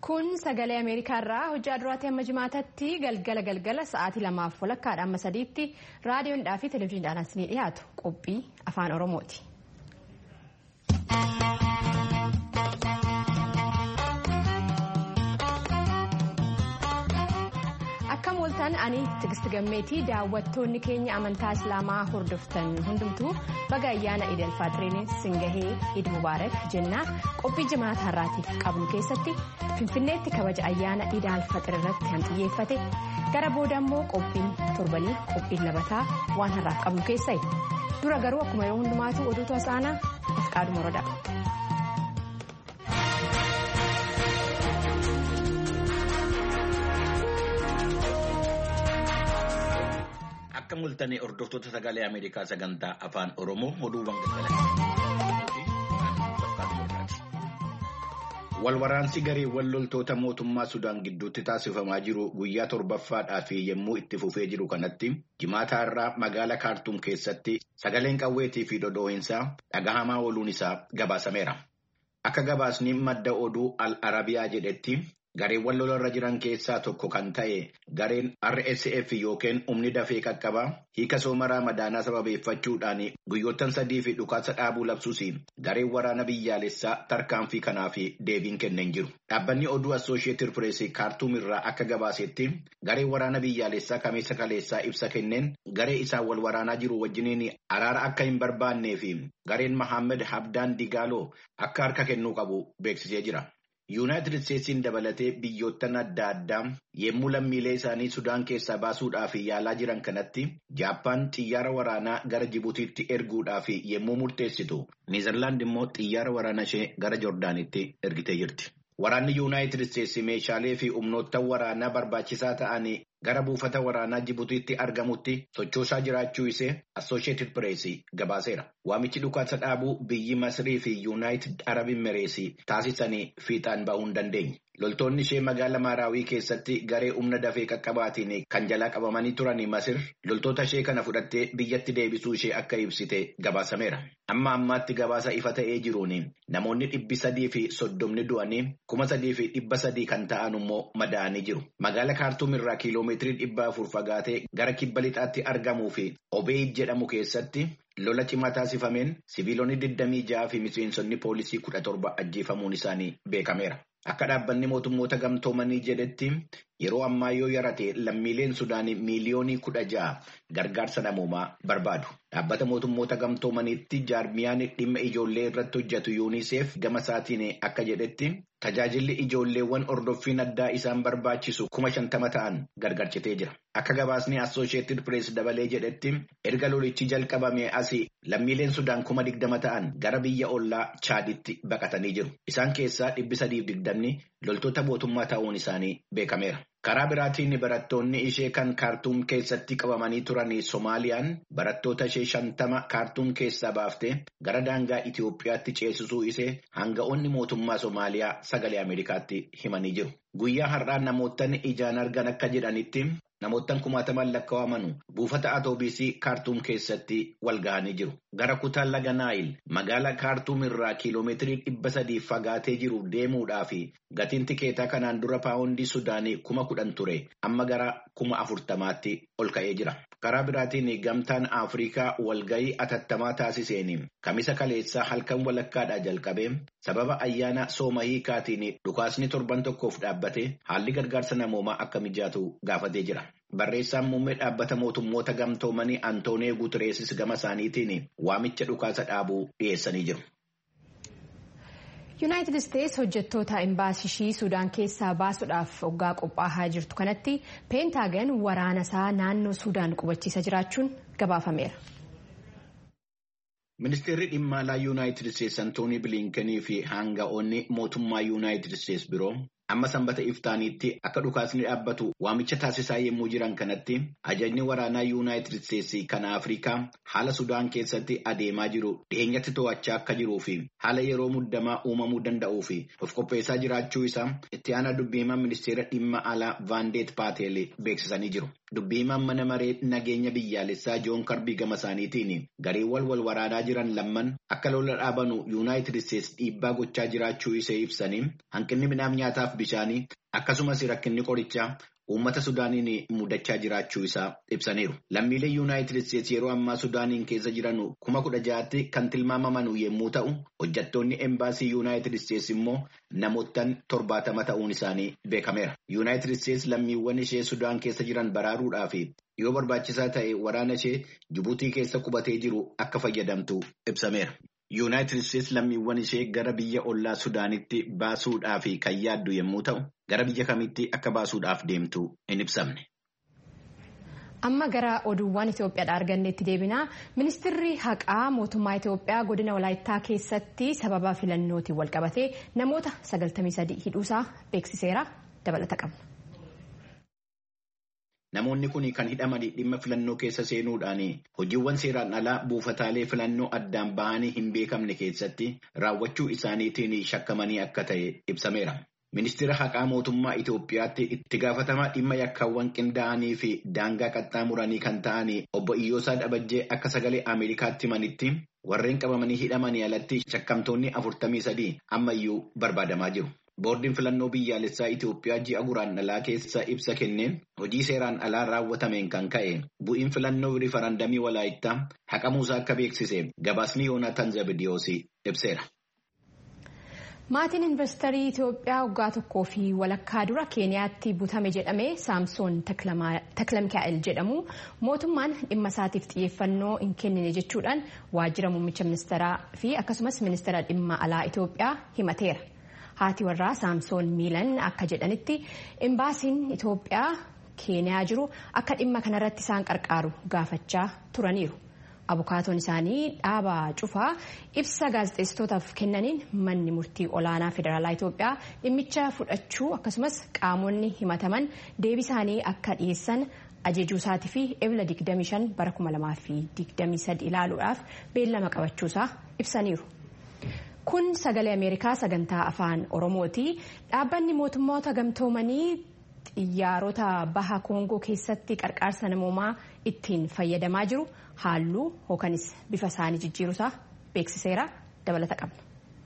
Kun sagalee Ameerikaa irraa hojii duraatii hamma jimaatatti galgala galgala sa'aatii lamaaf walakkaadha amma sadiitti raadiyoodhaa fi televezyiiniidhaan as ni dhiyaatu qophii afaan Oromooti. Akka mooltaan ani Tigisti Gammeetii daawwattoonni keenya amantaa Islaamaa hordoftan hundumtuu baga ayyaana Eid al-Faaxiriin singahee Eid Mubaarak jennaa qophii jimaata har'aatiif qabnu keessatti Finfinneetti kabaja ayyaana Eid al-Faaxir irratti kan xiyyeeffate gara booda immoo qophiin torbanii qophiin labataa waan har'aaf qabnu keessai dura garuu akkuma yeroo hundumaatu oduutu asaanaa Ifqaaduu Morodaa. Akka mul'atanii hordoftoota sagalee Ameerikaa sagantaa afaan Oromoo oduuwwan galgala. Walwaraansi gareewwan loltoota mootummaa Sudaan gidduutti taasifamaa jiru guyyaa torbaffaadhaa fi yommuu itti fufee jiru kanatti jimaata irraa magaalaa Kaartuum keessatti sagaleen qawweetii fi dhodhoo'insaa dhagahamaa ooluun isaa gabaasameera. Akka gabaasni madda oduu Al-Arabiyaa jedhetti. Gareewwan lolarra jiran keessaa tokko kan ta'e gareen RSF yookiin humni dafee qaqqabaa hiika soomaraa madaanaa sababeeffachuudhaan guyyoottan sadii fi dhukaasa dhaabuu labsuus gareen waraana biyyaalessaa tarkaanfii kanaaf deebiin kenneen jiru. Dhaabbanni oduu Assooshiyetid Pireesii Kaartuum irraa akka gabaasetti gareen waraana biyyaalessaa kameessa kaleessaa ibsa kenneen garee isaan wal waraanaa jiru wajjiniin araara akka hin barbaannee fi gareen Mahammed Habdaan Digaaloo akka harka kennuu qabu beeksisee jira. Yuunaayitid Isteetsiin dabalatee biyyoottan adda addaa yemmuu lammiilee isaanii Sudaan keessaa baasuudhaaf yaalaa jiran kanatti Jaappaan xiyyaara waraanaa gara Jibuutiitti erguudhaaf yemmuu murteessitu Niizerlaand immoo xiyyaara waraanaa ishee gara Joordaanitti ergitee jirti. Waraanni Yuunaayitid Isteetsi meeshaalee fi humnoota waraanaa barbaachisaa ta'anii gara buufata waraanaa Jibuutiitti argamutti sochoosaa jiraachuu isee Assooshiyetid Pireesii gabaaseera. Waamichi dhukaasa dhaabuu biyyi Masrii fi Yuunaayitid Arab Imireesii taasisanii fiixaan bahuu hin dandeenye. Loltoonni ishee magaala Maaraawii keessatti garee humna dafee qaqqabaatiin kan jalaa qabamanii turanii Masir loltoota ishee kana fudhattee biyyatti deebisuu ishee akka ibsite gabaasameera. Amma ammaatti gabaasa ifa ta'ee jiruun namoonni dhibbi sadii fi soddomni du'anii kuma sadii fi dhibba sadii kan ta'an immoo madaa'anii jiru. Magaala Kaartuum irraa kiiloomeetirii dhibba afur fagaatee gara kibba lixaatti argamuu fi Obeid jedhamu keessatti lola cimaa taasifameen siviilonni 26 fi miseensonni poolisii 17 ajjeefamuun isaanii beekameera. Akka dhaabbanni mootummoota gamtoomanii jedhetti yeroo ammaa yoo yarate lammiileen Sudaanii miiliyoonii kudha ja'a gargaarsa namoomaa barbaadu. Dhaabbata mootummoota gamtoomaniitti jaarmiyaan dhimma ijoollee irratti hojjetu yuuniseef gama isaatiin akka jedhetti tajaajilli ijoolleewwan ordoffiin addaa isaan barbaachisu kuma shantama ta'an gargarcitee jira. Akka gabaasni Assooshiyetid Pirees dabalee jedhetti erga lolichi jalqabame asii lammiileen Sudaan kuma digdama ta'an gara biyya ollaa Chaaditti baqatanii jiru. Isaan keessaa dhibbi sadiif digdamni loltoota mootummaa ta'uun isaanii beekameera. Karaa biraatiin barattoonni ishee kan kaartuum keessatti qabamanii turan Somaaliyaan barattoota ishee shantama kaartuum keessaa baaftee gara daangaa Itoophiyaatti ceesisuu ishee hanga'oonni mootummaa Somaaliyaa sagalee Ameerikaatti himanii jiru. Guyyaa har'aa namootni ijaan argan akka jedhanitti namoottan kumaataman lakkaa'aman buufata atoobisii kaartuum keessatti wal ga'anii jiru. Gara kutaa laga Naayil magaalaa kaartuum irraa kiiloomeetirii dhibba sadii fagaatee jiru deemuudhaaf gatiin tikeetaa kanaan dura paawundii Sudaanii kuma kudhan ture amma gara kuma afurtamaatti ol ka'ee jira. Karaa biraatiin gamtaan Afrikaa walga'ii atattamaa taasiseen kamisa kaleessaa halkan walakkaadhaa jalqabee sababa ayyaana sooma hiikaatiin dhukaasni torban tokkoof dhaabbate haalli gargaarsa namoomaa akka mijaatu gaafatee jira. Barreessaan muummee dhaabbata mootummoota gamtoomanii Antoonii Guutereesis gama isaaniitiin waamicha dhukaasa dhaabuu dhiyeessanii jiru. Yuunaayitid Isteets hojjettoota imbaasishii Sudaan keessaa baasuudhaaf hoggaa qophaa'aa jirtu kanatti peentaagan waraana isaa naannoo Sudaan qubachiisa jiraachuun gabaafameera. Ministeerri dhimma alaa Yuunaayitid Isteets Antoonii Biliinkenii fi hanga'oonni mootummaa Yuunaayitid Isteets biroo amma sanbata iftaaniitti akka dhukaasni dhaabbatu waamicha taasisaa yommuu jiran kanatti ajajni waraanaa yuunaayitid isteetsii kan afrikaa haala sudaan keessatti adeemaa jiru dhiyeenyatti to'achaa akka jiruu fi haala yeroo muddamaa uumamuu danda'uu fi of qopheessaa jiraachuu isaa itti aanaa dubbiimaa ministeera dhimma alaa vaandeet paatel beeksisanii jiru. Dubbiimaan mana maree nageenya biyyaalessaa joon karbii gama isaaniitiin gareewwan wal waraanaa jiran lamman akka lola dhaabanu yuunaayitid isteets dhiibbaa gochaa jiraachuu ishee ibsanii hanqinni midhaan nyaataaf bishaanii akkasumas rakkinni qorichaa uummata Sudaaniin mudachaa jiraachuu isaa ibsaniiru. Lammiilee Yuunaayitid Isteetsi yeroo ammaa Sudaaniin keessa jiran kuma kudha ja'aatti kan tilmaamaman yommuu ta'u, hojjettoonni embaasii Yuunaayitid Isteetsi immoo namoottan torbaatama ta'uun isaanii beekameera. Yuunaayitid Isteetsi lammiiwwan ishee Sudaan keessa jiran baraaruudhaaf yoo barbaachisaa ta'e waraana ishee Jibuutii keessa qubatee jiru akka fayyadamtu ibsameera. Yuunaayitid Isteetsi lammiiwwan ishee gara biyya ollaa Sudaanitti baasuudhaaf kan yaaddu yommuu ta'u, gara biyya kamitti akka baasuudhaaf deemtu hin ibsamne. Amma gara oduuwwan Itoophiyaadhaa arganneetti deebinaa ministeerri haqaa mootummaa Itoophiyaa godina Walaayittaa keessatti sababa filannootiin walqabatee namoota 93 hidhuusaa beeksiseera dabalata qabna. Namoonni kun kan hidhaman dhimma filannoo keessa seenuudhaan hojiiwwan seeraan alaa buufataalee filannoo addaan bahanii hin beekamne keessatti raawwachuu isaaniitiin shakkamanii akka ta'e ibsameera. Ministeera haqaa mootummaa Itoophiyaatti itti gaafatamaa dhimma yakkaawwan qindaa'anii fi daangaa qaxxaamuranii kan ta'an obbo Iyyoosaa Dhabajjee akka sagalee Ameerikaatti himanitti warreen qabamanii hidhamanii alatti shakkamtoonni afurtamii sadii ammayyuu barbaadamaa jiru. Boordiin filannoo biyyaalessaa Itoophiyaa ji'a guraandhalaa keessa ibsa kenneen hojii seeraan alaa raawwatameen kan ka'e bu'iin filannoo rifarandamii walaayittaa haqamuusaa akka beeksise gabaasni Yoonaataan Zabidiyoos ibseera. Maatiin investarii Itoophiyaa waggaa tokkoo fi walakkaa dura Keeniyaatti butame jedhamee Saamsoon Taklamikaa'el jedhamu mootummaan dhimma isaatiif xiyyeeffannoo hin kennine jechuudhaan waajjira muummicha ministeeraa fi akkasumas ministeera dhimma alaa Itoophiyaa himateera. Haati warraa Saamsoon Miilan akka jedhanitti imbaasiin Itoophiyaa Keeniyaa jiru akka dhimma kanarratti isaan qarqaaru gaafachaa turaniiru. Abukaatoon isaanii dhaaba cufaa ibsa gaazexeessitootaaf kennaniin manni murtii olaanaa federaalaa Itoophiyaa dhimmicha fudhachuu akkasumas qaamonni himataman deebii isaanii akka dhiyeessan ajajuu isaatii fi ebla 25 bara 2023 ilaaluudhaaf beellama qabachuusaa ibsaniiru. Kun sagalee Ameerikaa sagantaa afaan Oromooti. Dhaabbanni mootummoota gamtoomanii xiyyaarota baha Koongoo keessatti qarqaarsa namoomaa ittiin fayyadamaa jiru halluu yookanis bifa isaanii jijjiiruusaa beeksiseera dabalata qabna.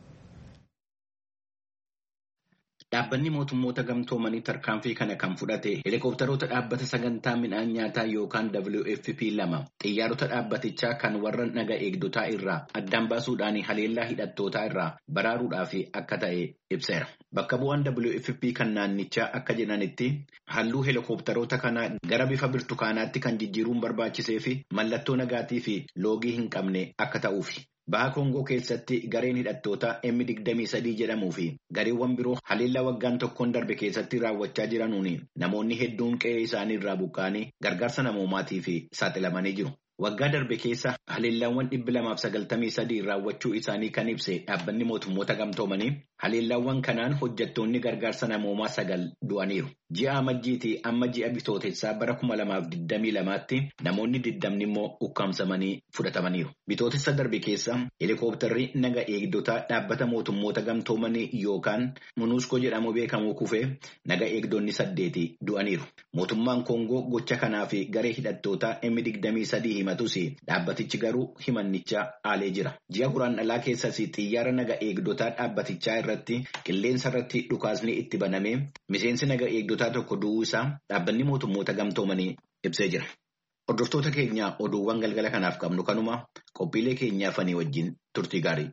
Dhaabbanni mootummoota gamtoomanii tarkaanfii kana kan fudhate helikopteroota dhaabbata sagantaa midhaan nyaataa yookaan WFP lama xiyyaarota dhaabbatichaa kan warra naga eegdotaa irraa addaan baasuudhaan haleellaa hidhattootaa irraa baraaruudhaaf akka ta'e ibseera. Bakka bu'aan WFP kan naannichaa akka jedhanitti halluu helikopteroota kanaa gara bifa birtukaanaatti kan jijjiiruun barbaachisee fi mallattoo nagaatii fi loogii hin qabne akka ta'uufi. Baha Koongoo keessatti gareen hidhattoota M23 jedhamuu fi gareewwan biroo haleellaa waggaan tokkoon darbe keessatti raawwachaa jiranuun namoonni hedduun qe'ee isaanii irraa buqqaanii gargaarsa namoomaatiif saaxilamanii jiru. Waggaa darbe keessa haleellaawwan dhibbi lamaaf sagaltamii sadii raawwachuu isaanii kan ibse dhaabbanni mootummoota gamtoomanii haleellaawwan kanaan hojjettoonni gargaarsa namoomaa sagal du'aniiru. Ji'a amajjiitii amma ji'a bitootessaa bara kuma lamaaf digdamii lamaatti namoonni digdamni immoo ukkaamsamanii fudhatamaniiru. Bitootessa darbe keessa helikopterri naga eegdotaa dhaabbata mootummoota gamtoomanii yookaan munuuskoo jedhamu beekamu kufee naga eegdonni saddeeti du'aniiru. Mootummaan Koongoo gocha kanaa fi garee hidhattootaa M23 himatus dhaabbatichi garuu himannicha haalee jira. Ji'a guraandhalaa keessas xiyyaara naga eegdotaa dhaabbatichaa irratti qilleensa irratti dhukaasni itti banamee miseensi naga eegdotaa tokko du'uu isaa dhaabbanni mootummoota gamtoomanii ibsee jira. Hordoftoota keenya oduuwwan galgala kanaaf qabnu kanuma qophiilee keenyaaf ani wajjin turtii gaarii.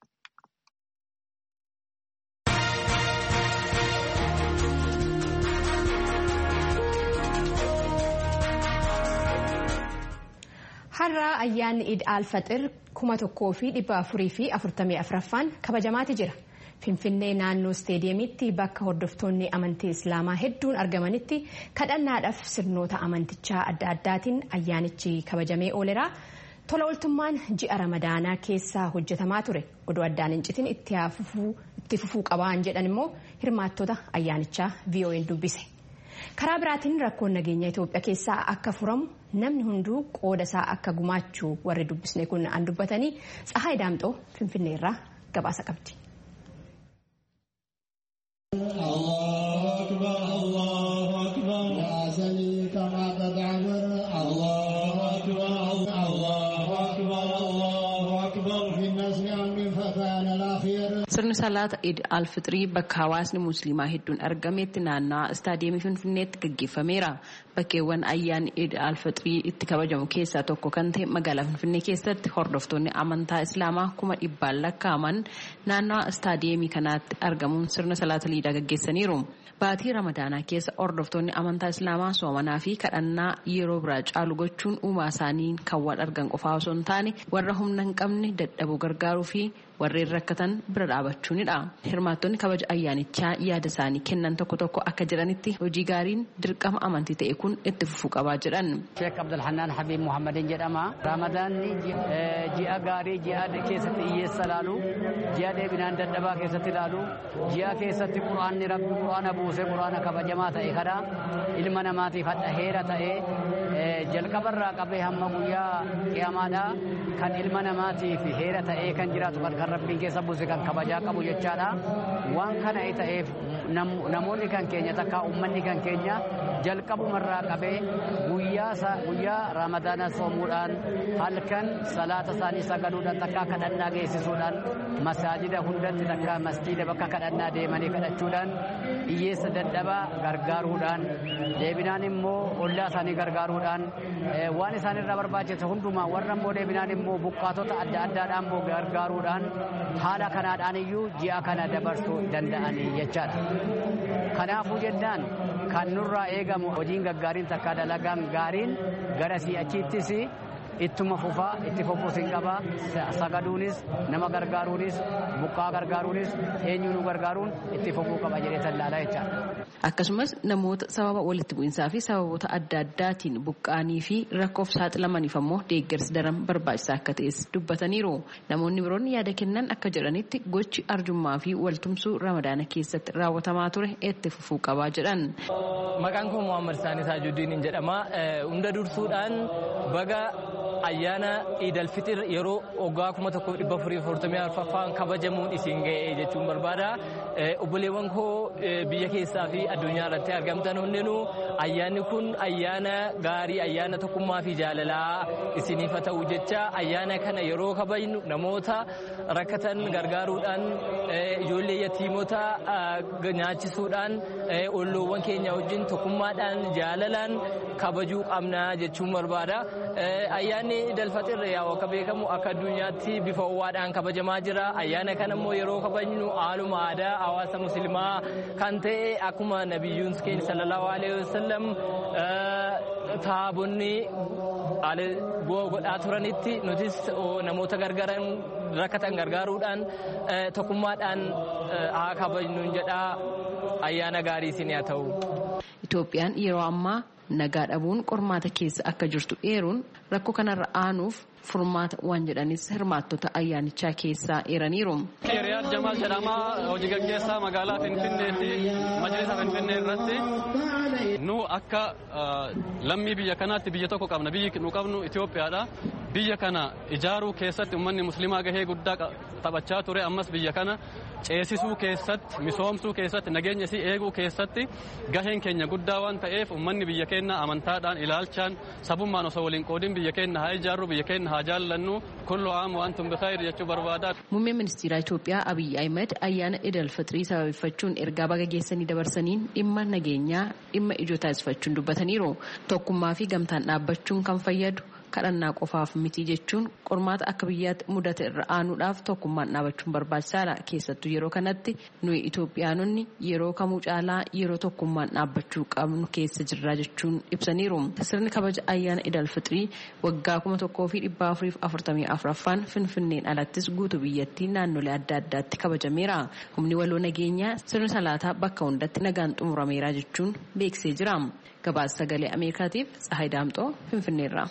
Har'a ayyaanni Iid Alfaxir kuma tokkoo fi dhibba afurii fi afurtamii afuraffaan kabajamaati jira. Finfinnee naannoo isteediyeemitti bakka hordoftoonni amantii Islaamaa hedduun argamanitti kadhannaadhaaf sirnoota amantichaa adda addaatiin ayyaanichi kabajamee ooleera. Tola ooltummaan ji'a Ramadaanaa keessa hojjetamaa ture. Oduu addaan hin citin itti fufuu qabaan jedhan immoo hirmaattota ayyaanichaa VOA'n dubbise. Karaa biraatiin rakkoon nageenya Itoophiyaa keessaa akka furamu namni hunduu qooda isaa akka gumaachuu warri dubbisne kun an dubbatanii Tsahaay Daamxoo Finfinnee irraa gabaasa qabdi. Sirni salaata Eid al-Fixrii bakka hawaasni musliimaa hedduun argametti naannawaa istaadiyeemii Finfinneetti gaggeeffameera. Bakkeewwan ayyaanni Eid al-Fixrii itti kabajamu keessaa tokko kan ta'e magaalaa Finfinnee keessatti hordoftoonni amantaa Islaamaa kuma dhibbaan lakkaa'aman naannawaa istaadiyeemii kanaatti argamuun sirna salaata liidaa gaggeessaniiru. Baatii Ramadaanaa keessa hordoftoonni amantaa Islaamaa soomanaa fi kadhannaa yeroo biraa caalu gochuun uumaa isaanii kan wal argan qofaa osoo hin taane warra humna hin qabne dadhabuu gargaaruu fi warreen rakkatan bira dhaabachuunidha. Hirmaattonni kabaja ayyaanichaa yaada isaanii kennan tokko tokko akka jedhanitti hojii gaariin dirqama amantii ta'e kun itti fufuu qabaa jedhan. Sheek Abdulhannaan Habiib Muhammadin jedhama. Ramadaanni ji'a gaarii ji'a keessatti hiyyeessa ilaalu, ji'a deebinaan dadhabaa keessatti ilaalu, ji'a keessatti quraanni rabbi quraana buusee quraana kabajamaa ta'e kana ilma namaatiif hadha heera ta'ee jalqabarraa qabee hamma guyyaa qiyamaadhaa kan ilma namaatiif heera ta'ee kan jiraatu kan kan rabbiin keessa buuse kan kabajaa qabu jechaadha. Waan kana ta'eef namoonni kan keenya takka uummanni kan keenya jalqabumarraa qabee guyyaa ramadaana soomuudhaan halkan salaata isaanii sagaduudhaan takka kadhannaa geessisuudhaan masaajida hundatti takka masjiida bakka kadhannaa deemanii kadhachuudhaan hiyyeessa dadhabaa gargaaruudhaan deebinaan immoo ollaa isaanii gargaaruudhaan waan isaanirraa barbaachisu hundumaa warra immoo deebinaan immoo buqqaatota adda addaadhaan immoo gargaaruudhaan haala kanaadhaan iyyuu ji'a kana dabarsuu danda'anii jechaadha. Kanaafuu jennaan kan nurraa eegamu hojiin gaggaariin takka dalagaan gaariin gara si'achiittis ittuma fufaa itti fufuus hin qabaa sagaduunis nama gargaaruunis buqqaa gargaaruunis eenyuu nu gargaaruun itti fufuu qaba jedhee tallaalaa jechaadha. Akkasumas namoota sababa walitti bu'insaa fi sababoota adda addaatiin buqqaanii fi rakkoof saaxilamaniif ammoo deeggarsi daran barbaachisaa akka ta'es dubbataniiru. Namoonni biroon yaada kennan akka jedhanitti gochi arjummaa fi waltumsuu ramadaana keessatti raawwatamaa ture itti fufuu qabaa jedhan. Maqaan koo Muhammad Saanis Hajuuddiin jedhama. Hunda dursuudhaan baga ayyaana Iidal Fixir yeroo waggaa kuma tokkoof dhibba afurii afurtamii arfaffaan kabajamuun isin ga'e jechuun barbaada. Obboleewwan koo biyya keessaa fi addunyaa irratti argamtan hundinuu ayyaanni kun ayyaana gaarii ayyaana tokkummaa fi jaalalaa isiniif haa ta'u jecha ayyaana kana yeroo kabajnu namoota rakkatan gargaaruudhaan ijoollee yatiimota nyaachisuudhaan olloowwan keenya wajjin tokkummaadhaan jaalalaan kabajuu qabna jechuun barbaada. Ayyaanni Idil-Fixir akka beekamu akka addunyaatti bifa ho'aadhaan kabajamaa jira. Ayyaana kana immoo yeroo kabajnu haaluma aadaa hawaasa musliimaa kan ta'e akkuma nabiyyuun keenya sallallahu alaihi wasallam taabonni godhaa turanitti nutis namoota gargaaran rakkatan gargaaruudhaan tokkummaadhaan haa kabajnuun jedhaa ayyaana gaarii isin haa ta'u. Itoophiyaan yeroo ammaa nagaa dhabuun qormaata keessa akka jirtu eeruun rakkoo kanarra aanuuf furmaata waan jedhanis hirmaattota ayyaanichaa keessaa eeraniiru. Riyaad Jamaal jedhama hojii gaggeessaa magaalaa Finfinneetti majlisa Finfinnee irratti nu akka lammii biyya kanaatti biyya tokko qabna biyyi nu qabnu Itoophiyaadha. Biyya kana ijaaruu keessatti uummanni musliimaa gahee guddaa taphachaa ture ammas biyya kana ceesisuu keessatti misoomsuu keessatti nageenya isii eeguu keessatti gaheen keenya guddaa waan ta'eef uummanni biyya keenya amantaadhaan ilaalchaan sabummaan osoo waliin qoodin biyya keenya haa ijaarru biyya keenya haa jaallannu kullu aam waan tum bikhaayir jechuu barbaada. Muummeen ministeera Itoophiyaa Abiyyi Ahmed ayyaana Idil Fixrii sababeeffachuun ergaa baga geessanii dabarsaniin dhimma nageenyaa dhimma ijoo taasifachuun dubbataniiru. Tokkummaa fi gamtaan dhaabbachuun kan fayyadu kadhannaa qofaaf miti jechuun qormaata akka biyyaatti mudate irra aanuudhaaf tokkummaan dhaabachuun barbaachisaadha keessattuu yeroo kanatti nuyi Itoophiyaanonni yeroo kamuu caalaa yeroo tokkummaan dhaabbachuu qabnu keessa jirra jechuun ibsaniiru sirni kabaja ayyaana idal fixrii waggaa kuma tokkoo fi dhibba afuriif afurtamii afuraffaan finfinneen alattis guutuu biyyattii naannolee adda addaatti kabajameera humni waloo nageenyaa sirni salaataa bakka hundatti nagaan xumurameera jechuun beeksisee jira. gabaasa sagalee ameerikaatiif tsahay daamxoo finfinneerra.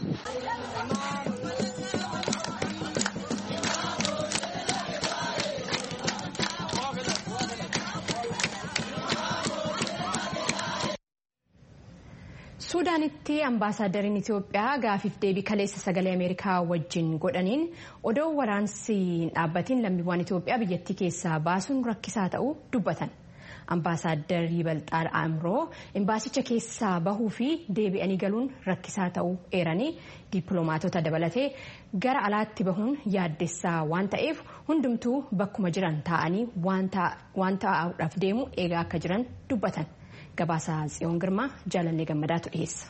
suudaanitti ambaasaaddariin itiyoophiyaa gaafiif deebii kaleessa sagalee ameerikaa wajjin godhaniin odoo waraansi dhaabbatiin lammiiwwan itiyoophiyaa biyyattii keessaa baasuun rakkisaa ta'uu dubbatan Ambaasaadder Yibalxaal Amroo imbaasicha keessaa bahuu fi deebi'anii galuun rakkisaa ta'uu eeranii dippiloomaatota dabalatee gara alaatti bahuun yaaddessaa waan ta'eef hundumtuu bakkuma jiran taa'anii waan ta'uudhaaf deemu eegaa akka jiran dubbatan. Gabaasaa Tsiyoon Girmaa jaalannee gammadaatu dhiyeessa.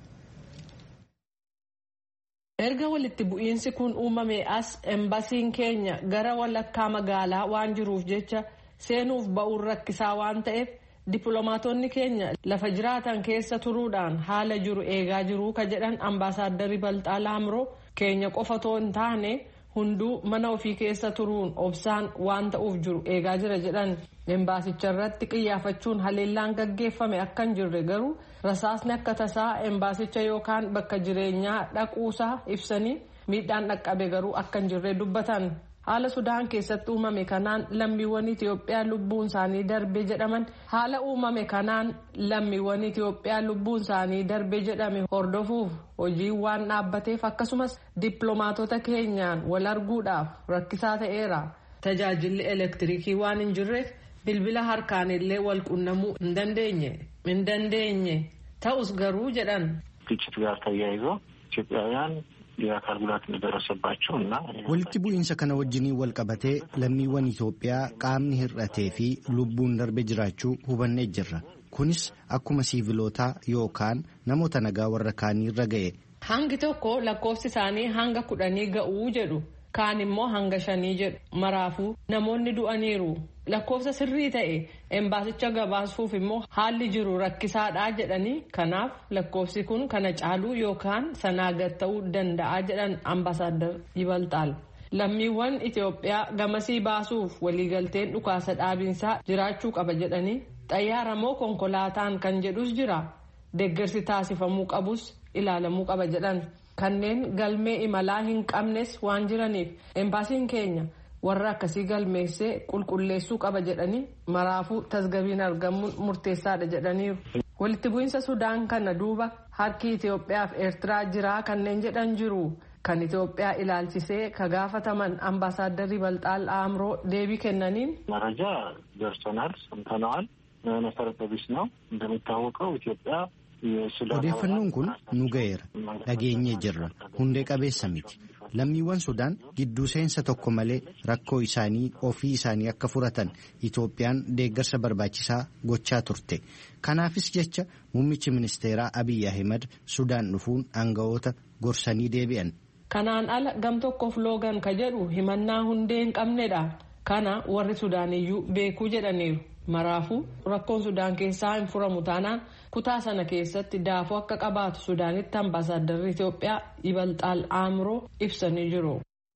erga walitti bu'iinsi kun uumame as embasiin keenya gara walakkaa magaalaa waan jiruuf jecha seenuuf ba'uun rakkisaa waan ta'eef dippiloomaatonni keenya lafa jiraatan keessa turuudhaan haala jiru eegaa jiru ka jedhan ambaasaaddari balxaala amroo keenya qofa too hin taane hunduu mana ofii keessa turuun obsaan waan ta'uuf jiru eegaa jira jedhan embaasicha irratti qiyyaafachuun haleellaan gaggeeffame akka hin jirre garuu rasaasni akka tasaa embaasicha yookaan bakka jireenyaa dhaquusaa ibsanii miidhaan dhaqqabe garuu akka hin jirre dubbatan haala sudaan keessatti uumame kanaan lammiiwwan itiyoophiyaa lubbuun isaanii darbe jedhaman haala uumame kanaan lammiiwwan itiyoophiyaa lubbuun isaanii darbe jedhame hordofuuf hojii waan dhaabbateef akkasumas dippiloomaatota keenyaan wal arguudhaaf rakkisaa ta'eera tajaajilli elektiriikii waan hin jirreef bilbila harkaan illee wal qunnamuu hin dandeenye hin dandeenye ta'us garuu jedhan. ግጭት ጋር ተያይዞ ኢትዮጵያውያን የአካል ጉዳት እንደደረሰባቸው እና walitti bu'iinsa kana wajjiniin wal qabatee lammiiwwan Itoophiyaa qaamni hir'atee fi lubbuun darbe jiraachuu hubannee jirra. Kunis akkuma siivilootaa yookaan namoota nagaa warra kaanii irra ga'e. Hangi tokko lakkoofsi isaanii hanga kudhanii ga'uu jedhu. kaan immoo hanga shanii jedhu maraafuu namoonni du'aniiru lakkoofsa sirrii ta'e embaasicha gabaasuuf immoo haalli jiru rakkisaadhaa jedhanii kanaaf lakkoofsi kun kana caaluu yookaan sanaa gad ta'uu danda'a jedhan ambaasaadar yibalxaal lammiiwwan itiyoophiyaa gamasii baasuuf waliigalteen dhukaasa dhaabinsaa jiraachuu qaba jedhanii xayyaara moo konkolaataan kan jedhus jira deeggarsi taasifamuu qabus ilaalamuu qaba jedhan. kanneen galmee imalaa hin qabnes waan jiraniif embaasiin keenya warra akkasii galmeessee qulqulleessuu qaba jedhanii maraafuu tasgabiin argamuun murteessaadha jedhaniiru. walitti bu'iinsa sudaan kana duuba harki itiyoophiyaa fi eertiraa jiraa kanneen jedhan jiru kan itiyoophiyaa ilaalchisee ka gaafataman ambaasaaddarri balxaal aamroo deebii kennaniin. መረጃ ደርሶናል፣ ሰምተነዋል። መሰረተ ቢስ ነው እንደሚታወቀው ኢትዮጵያ Odeeffannoon kun nu ga'eera. Dhageenyee jirra. Hundee qabeessa miti. Lammiiwwan Sudaan gidduu seensa tokko malee rakkoo isaanii ofii isaanii akka furatan Itoophiyaan deeggarsa barbaachisaa gochaa turte. Kanaafis jecha muummichi ministeeraa Abiy Ahimad Sudaan dhufuun aanga'oota gorsanii deebi'an. Kanaan ala gam tokkoof loogan ka jedhu himannaa hundee hin qabnedha. Kana warri Sudaaniyyuu beekuu jedhaniiru. Maraafuu rakkoon Sudaan keessaa hin furamu taanaan kutaa sana keessatti daafoo akka qabaatu Sudaanitti ambaasaaddarri Itoophiyaa Yibalxaal Aamroo ibsanii jiru.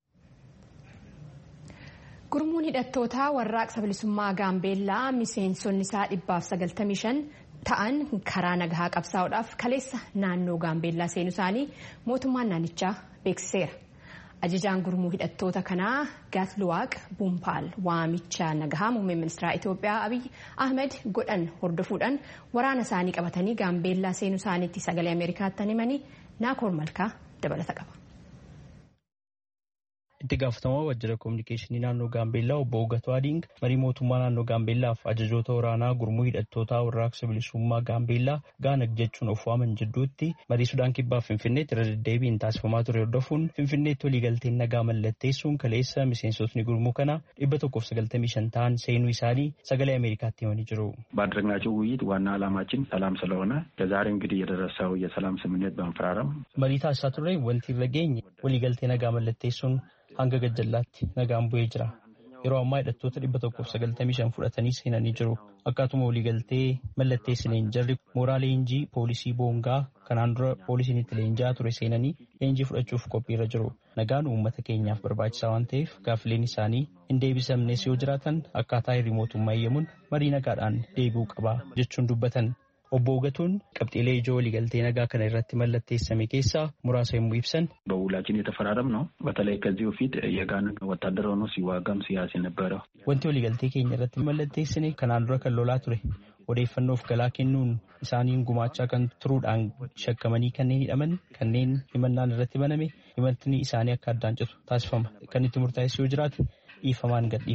Gurmuun hidhattootaa warraaqsa bilisummaa Gaambeellaa miseensonni isaa dhibbaaf sagaltamii shan ta'an karaa nagahaa qabsaa'uudhaaf kaleessa naannoo Gaambeellaa seenuu isaanii mootummaan naannichaa beeksiseera. Ajajaan gurmuu hidhattoota kanaa Gaatluwaaq Buumpaal waamicha nagahaa muummee ministeera Itoophiyaa Abiy Ahmed godhan hordofuudhaan waraana isaanii qabatanii Gaambeellaa seenuu isaaniitti sagalee Ameerikaatti himanii Naakoor Malkaa dabalata qaba. itti gaafatamaa waajjira koominikeeshinii naannoo gaambeellaa obbo Ugatoo Adiing marii mootummaa naannoo gaambeellaaf ajajoota waraanaa gurmuu hidhattootaa warraaqsa bilisummaa gaambeellaa gaanag jechuun of waaman jidduutti marii sudaan kibbaaf finfinneetti irra deddeebiin taasifamaa ture hordofuun finfinneetti waliigalteen nagaa mallatteessuun kaleessa miseensotni gurmuu kana dhibba tokkoof sagaltamii shan ta'an seenuu isaanii sagalee ameerikaatti himanii jiru. ባደረግናቸው ውይይት ዋና ዓላማችን ሰላም ስለሆነ ከዛሬ እንግዲህ የደረሰው የሰላም ስምምነት በመፈራረም marii taasisaa turre wanti irra geenye waliigaltee nagaa mallatteessuun hanga gajjallaatti nagaan bu'ee jira. Yeroo ammaa hidhattoota dhibba tokkoof sagaltamii shan fudhatanii seenanii jiru. Akkaatuma waliigaltee mallatteessineen jarri mooraa leenjii poolisii boongaa kanaan dura poolisiin itti leenji'aa ture seenanii leenjii fudhachuuf qophiirra jiru. Nagaan uummata keenyaaf barbaachisaa waan ta'eef gaaffileen isaanii hin deebisamnes yoo jiraatan akkaataa hirrii mootummaa eeyyamuun marii nagaadhaan deebi'uu qaba jechuun dubbatan. Obbo Ugatuun qabxiilee ijoo waliigaltee nagaa kana irratti mallatteessame keessaa muraasa yommuu ibsan በውላችን የተፈራረም ነው። በተለይ ከዚህ በፊት የጋን ወታደር ሆኖ ሲዋጋም ሲያስ የነበረው wanti waliigaltee keenya irratti mallatteessine kanaan dura kan lolaa ture odeeffannoof galaa kennuun isaaniin gumaachaa kan turuudhaan shakkamanii kanneen hidhaman kanneen himannaan irratti baname himatni isaanii akka addaan citu taasifama kan itti murtaa'es yoo jiraate dhiifamaan gad dhiifama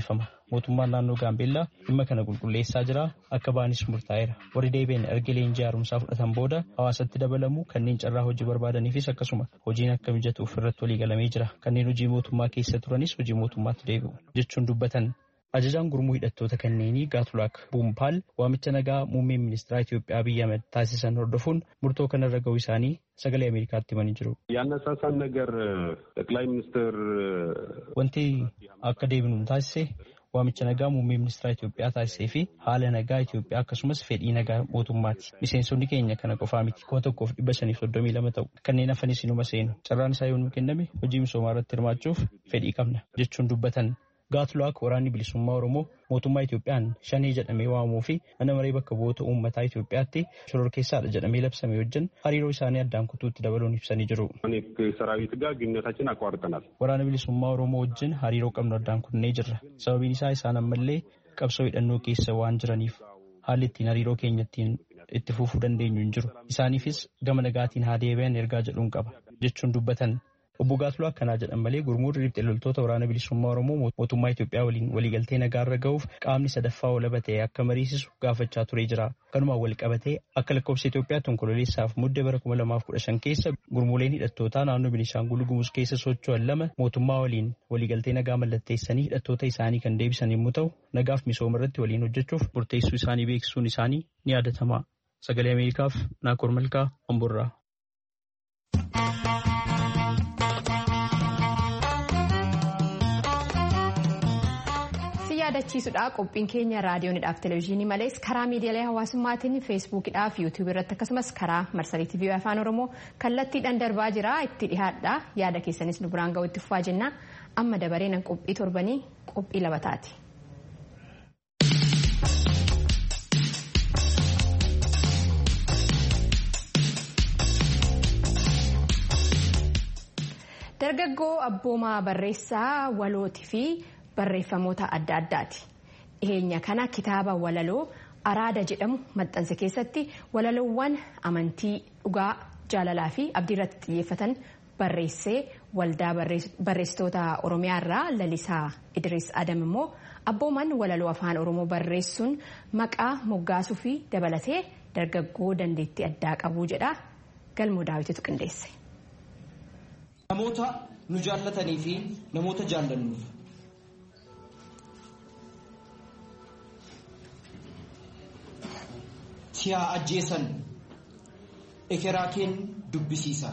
Mootummaan naannoo Gaambeellaa dhimma kana qulqulleessaa jira. Akka ba'anis murtaa'eera. Warri deebi'an erga leenjii haaromsaa fudhatan booda hawaasatti dabalamu kanneen carraa hojii barbaadaniifis akkasuma hojiin akka mijatuuf irratti walii galamee jira. Kanneen hojii mootummaa keessa turanis hojii mootummaatti deebi'u jechuun dubbatan. Ajajaan gurmuu hidhattoota kanneenii Gaatulaak Buumpaal waamicha nagaa muummeen ministeera Itoophiyaa Abiyyi Ahmed taasisan hordofuun murtoo kanarra ga'uu isaanii sagalee Ameerikaatti himanii jiru. ያነሳሳን ነገር ጠቅላይ ሚኒስትር Wanti akka deebinu taasise waamicha nagaa muummee ministeera Itoophiyaa taasisee fi haala nagaa Itoophiyaa akkasumas fedhii nagaa mootummaati. Miseensonni keenya kana qofaa miti kuma tokkoof dhibba shaniif soddomii lama ta'u. Kanneen hafanis inuma seenu. Carraan isaa yoo nu kenname hojii misoomaa irratti hirmaachuuf fedhii qabna jechuun dubbatan. Gaatulaak waraanni bilisummaa Oromoo mootummaa Itoophiyaan shanee jedhamee waamuu fi mana maree bakka bu'oota uummataa Itoophiyaatti shororkeessaadha jedhamee labsame wajjin hariiroo isaanii addaan kutuutti dabaluun ibsanii jiru. ሰራዊት ጋር ግንኙነታችን አቋርጠናል። Waraana bilisummaa Oromoo wajjin hariiroo qabnu addaan kunnee jirra. Sababiin isaa isaan ammallee qabsoo hidhannoo keessa waan jiraniif haalli ittiin hariiroo keenya ittiin itti fufuu dandeenyu hin jiru. Isaaniifis gama nagaatiin haa deebi'an ergaa jedhuun qaba jechuun dubbatan. Obbo Gaatulaa akkanaa jedhan malee gurmuun riphxee loltoota waraana bilisummaa Oromoo mootummaa Itoophiyaa waliin waliigaltee nagaarra ga'uuf qaamni sadaffaa walaba ta'e akka mariisisu gaafachaa turee jira. Kanumaan wal qabatee akka lakkoofsa Itoophiyaatti onkololeessaaf muddee bara 2015 keessa gurmuuleen hidhattootaa naannoo Beenishaangul Gumuz keessa socho'an lama mootummaa waliin waliigaltee nagaa mallatteessanii hidhattoota isaanii kan deebisan yommuu ta'u nagaaf misooma irratti waliin hojjechuuf murteessuu isaanii beeksisuun isaanii ni yaadatama. Sagalee Ameerikaaf Naakoor Malkaa Amburraa. yaadachiisudha qophiin keenya raadiyoonidhaaf televezyiinii malees karaa miidiyaalee hawaasummaatiin feesbuukidhaaf yuutuubii irratti akkasumas karaa marsarii tiivii afaan oromoo kallattiidhaan darbaa jira itti dhihaadha yaada keessanis nu biraan ga'u itti fufaa jenna amma dabareen qophii torbanii qophii labataati. dargaggoo abboomaa barreessaa walootii fi barreeffamoota adda addaati. Dhiheenya kana kitaaba walaloo araada jedhamu maxxansa keessatti walaloowwan amantii dhugaa jaalalaa fi abdii irratti xiyyeeffatan barreessee waldaa barreessitoota oromiyaa irraa lalisaa idris adam immoo abbooman walaloo afaan oromoo barreessuun maqaa moggaasuu fi dabalatee dargaggoo dandeettii addaa qabuu jedha galmoo daawwititu qindeesse. Namoota nu jaallatanii fi namoota jaallannuuf. Si haa ajjeesan ekeraa keen dubbisiisa.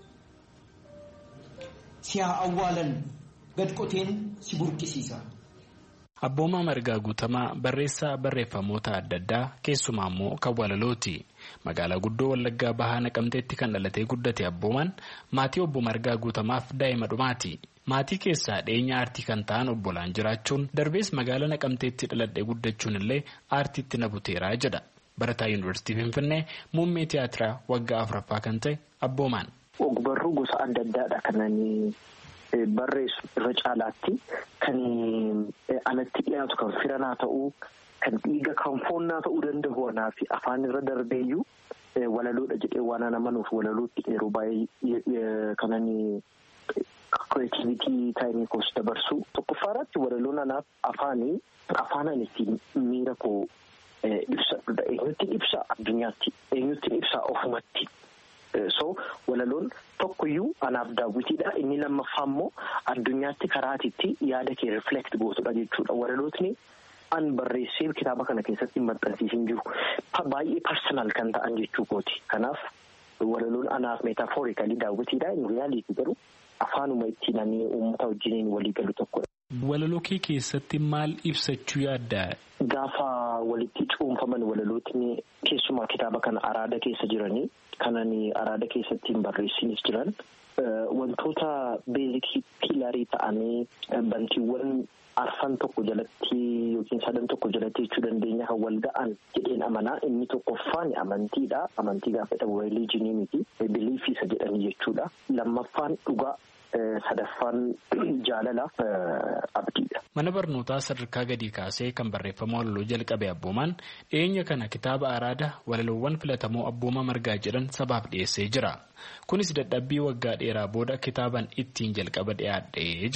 Si haa awwaalan gad qoteen si burqisiisa. Abboomaa Margaa Guutamaa barreessaa barreeffamoota adda addaa keessumaa immoo kan walalooti. Magaalaa guddoo Wallaggaa Bahaa Naqamteetti kan dhalatee guddate abboomaan maatii obbo Margaa Guutamaaf daa'ima dhumaati. Maatii keessaa dhiyeenya aartii kan ta'an obbolaan jiraachuun darbees magaalaa Naqamteetti dhaladhee guddachuun illee aartiitti na buteeraa jedha. Barataa Yuunivarsiitii Finfinnee muummee tiyaatiraa waggaa afuraffaa kan ta'e abboomaan. Ogbarruu gosa adda addaadha kan barreessu irra caalaatti kan anatti dhiyaatu kan firanaa ta'uu kan dhiiga kan foonnaa ta'uu danda'u anaa fi afaan irra darbeeyyuu walaloodha jedhee waan ana amanuuf walalootti yeroo baay'ee kanan kireetivitii taayimii koos dabarsu tokkoffaarratti walaloon anaaf afaanii afaan ani ittiin miira koo ibsadhudha eenyutti ibsa addunyaatti eenyutti ibsa ofumatti. so walaloon tokkoyyuu anaaf daawwitiidha inni lammaffaa immoo addunyaatti karaatitti yaada kee riflekt gootudha jechuudha walalootni an barreessee kitaaba kana keessatti maxxansiisin jiru baay'ee parsonaal kan ta'an jechuu kooti kanaaf walaloon anaaf meetaafoorikalii daawwitiidha inni riyaaliiti garuu afaanuma ittiin ani uummata wajjiniin walii galu tokkodha. Walaloo kee keessatti maal ibsachuu yaadda? Gaafa walitti cuunfaman walalootni keessumaa kitaaba kana araada keessa jiranii kanani araada keessatti hin barreessinis jiran wantoota beezikii piilarii ta'anii bantiiwwan arfan tokko jalatti yookiin sadan tokko jalatti jechuu dandeenya kan wal ga'an jedheen amanaa inni tokkoffaan amantiidha amantii gaafa jedhamu rilijinii miti biliifiisa jedhanii jechuudha lammaffaan dhugaa sadaffaan jaalalaaf abdiidha. Mana barnootaa sadarkaa gadii kaasee kan barreeffama walaloo jalqabe abboomaan dhiyeenya kana kitaaba araada walaloowwan filatamoo abbooma margaa jedhan sabaaf dhiyeessee jira. Kunis dadhabbii waggaa dheeraa booda kitaaban ittiin jalqaba dhiyaadhee jedha.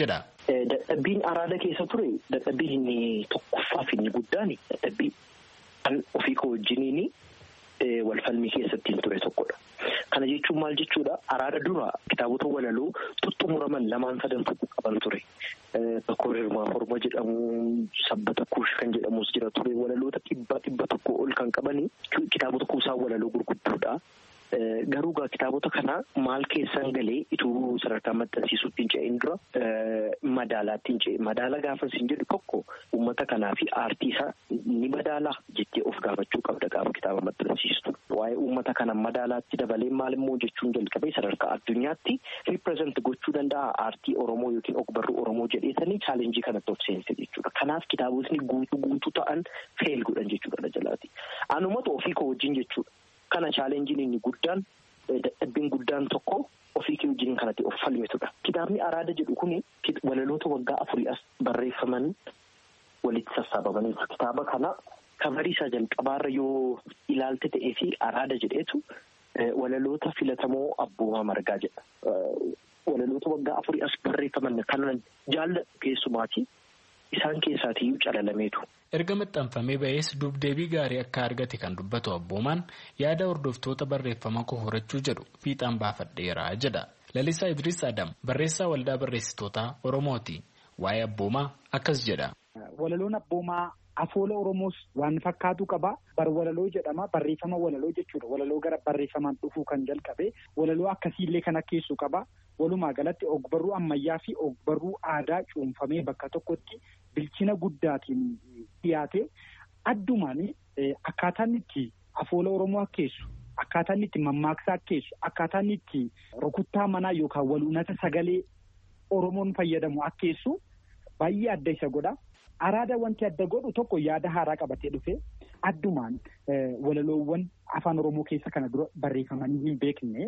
Dadhabbiin araada keessa ture dadhabbiin inni tokkoffaaf inni guddaan dadhabbii kan ofii koo wajjiniin walfalmii keessatti hin ture tokkodha. Kana jechuun maal jechuudha araada dura kitaabota walaloo tuttumuraman lamaan sadan tokko qaban ture. Tokko hirmaa morma jedhamu sabbata kuush kan jedhamus jira ture walaloota dhibba dhibba tokko ol kan qabani kitaabota kuusaa walaloo gurguddoodha. Garuu gaa kitaabota kana maal keessan galee ituu sadarkaa maxxansiisuutti hin ce'in dura madaalaatti hin ce'e. Madaala gaafa isin jedhu tokko uummata kanaa fi aartii isaa ni madaalaa jettee of gaafachuu qabda gaafa kitaaba maxxansiistu. Waa'ee uummata kana madaalaatti dabalee maal immoo jechuun jalqabee sadarkaa addunyaatti riipireezent gochuu danda'a aartii Oromoo yookiin ogbarruu Oromoo jedheesanii chaalenjii kanatti of seense jechuudha. Kanaaf kitaabotni guutuu guutuu ta'an feel godhan jechuudha jalaati. Anumatu ofii koo wajjin jechuudha. Kana chaalenjiin inni guddaan dadhabbiin guddaan tokko ofii kee wajjin kanatti of falmitudha. Kitaabni araada jedhu kuni walaloota waggaa afurii as barreeffaman walitti sassaabamaniitu. Kitaaba kana kabarii isaa jalqabaarra yoo ilaalte ta'ee fi araada jedheetu walaloota filatamoo abboomaa margaa jedha. Walaloota waggaa afurii as barreeffaman kanan jaalladhu keessumaati. Isaan keessaatiyyuu calalameetu. erga maxxanfamee ba'ees dubdeebii gaarii akka argate kan dubbatu abboomaan yaada hordoftoota barreeffama koo horachuu jedhu fiixaan baafadheera jedha lalisaa idris adam barreessaa waldaa barreessitoota oromooti waa'ee abboomaa akkas jedha. walaloon abboomaa afoola oromoos waan fakkaatu qaba bar walaloo jedhama barreeffama walaloo jechuudha walaloo gara barreeffamaan dhufuu kan jalqabe walaloo akkasiillee kan akkeessu qaba walumaa galatti ogbarruu ammayyaa fi ogbarruu aadaa cuunfamee bakka tokkotti bilchina guddaatiin dhiyaate addumaan akkaataan itti afoola oromoo akkeessu akkaataan itti mammaaksa akkeessu akkaataan itti rukuttaa manaa yookaan waluunata sagalee oromoon fayyadamu akkeessu baay'ee adda isa godha. Araada wanti adda godhu tokko yaada haaraa qabatee dhufe addumaan walaloowwan afaan oromoo keessa kana dura barreeffamanii hin beekne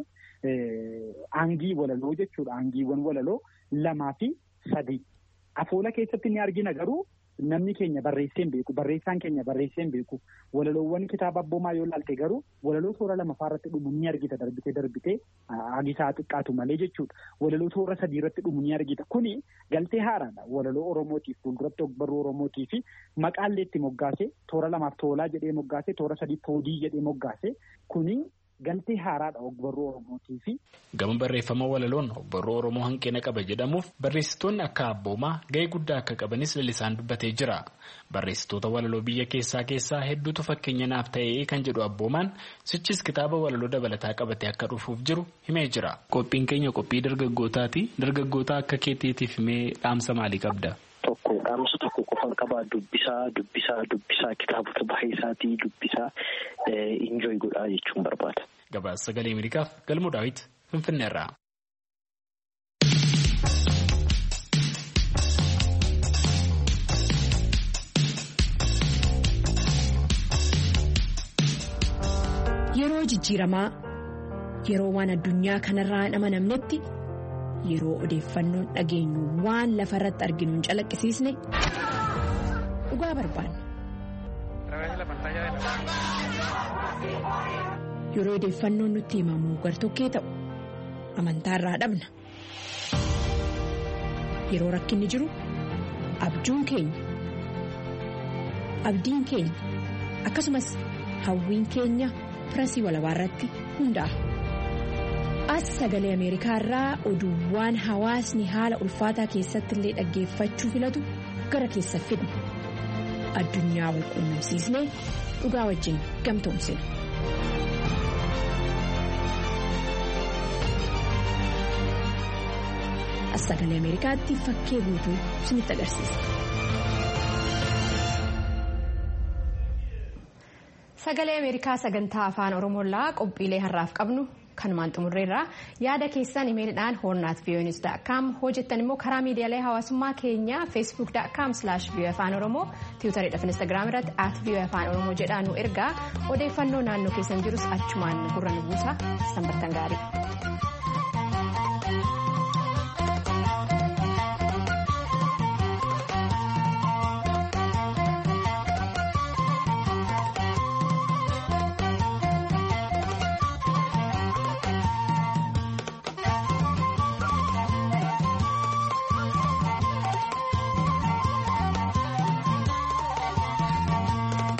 aangii walaloo jechuudha. Aangiiwwan walaloo lamaa fi sadii. Afoola keessatti ni argina garuu namni keenya barreessee hin beeku. Barreessaan keenya barreessee hin beeku. Walaloowwan kitaaba abboomaa yoo ilaalte garuu walaloo toora lamaffaa irratti dhumu ni argita darbitee darbitee hagisaa xiqqaatu malee jechuudha. Walaloo toora sadii irratti dhumu ni argita. Kuni galtee haaraadha. Walaloo Oromootiif fuulduratti ogbarruu Oromootii fi maqaallee itti moggaase toora lamaaf toolaa jedhee moggaase toora sadii toodii jedhee moggaase kuni galtee haaraadha ogbarruu Oromootii fi. Gama barreeffama walaloon ogbarruu Oromoo hanqina qaba jedhamuuf barreessitoonni akka abboomaa gahee guddaa akka qabanis lalisaan dubbatee jira. Barreessitoota walaloo biyya keessaa keessaa hedduutu fakkeenya naaf ta'ee kan jedhu abboomaan sichis kitaaba walaloo dabalataa qabatee akka dhufuuf jiru himee jira. Qophiin keenya qophii dargaggootaati. Dargaggoota akka keetiitiif himee dhaamsa maalii qabda? Tokko dhaamsa tokko qofan qabaa dubbisaa dubbisaa dubbisaa kitaabota baay'ee isaatii dubbisaa injooy godhaa jechuun barbaada. Gabaasa sagalee Ameerikaaf galmoo daawwiti Finfinneerraa. Yeroo jijjiiramaa yeroo waan addunyaa kanarraa hin amanamnetti yeroo odeeffannoon dhageenyu waan lafa irratti arginu hin calaqqisiisne dhugaa barbaanna. Yeroo odeeffannoon nutti himamu gartokkee ta'u amantaarraa dhabna. Yeroo rakkinni jiru abjuun keenya abdiin keenya akkasumas hawwiin keenya pirasii walabaa irratti hundaa'a. As sagalee Ameerikaa irraa oduuwwan hawaasni haala ulfaataa keessatti illee dhaggeeffachuu filatu gara keessa fidna. Addunyaa wal quunnamsiisnee dhugaa wajjin gamtoomsina. As sagalee Ameerikaatti fakkee guutuu isinitti agarsiisa. Sagalee Ameerikaa sagantaa afaan Oromoorraa qophiilee har'aaf qabnu kanumaan xumurreerra yaada keessan imeelidhaan hoornaat viyooniis daakkaam hojjettan immoo karaa miidiyaalee hawaasummaa keenyaa feesbuuk daakkaam silaash viiyoo afaan oromoo tiwutariidhaaf instaagiraam irratti at viiyoo afaan oromoo jedhaa nu ergaa odeeffannoo naannoo keessan jirus achumaan gurra nu buusa sanbattan gaarii.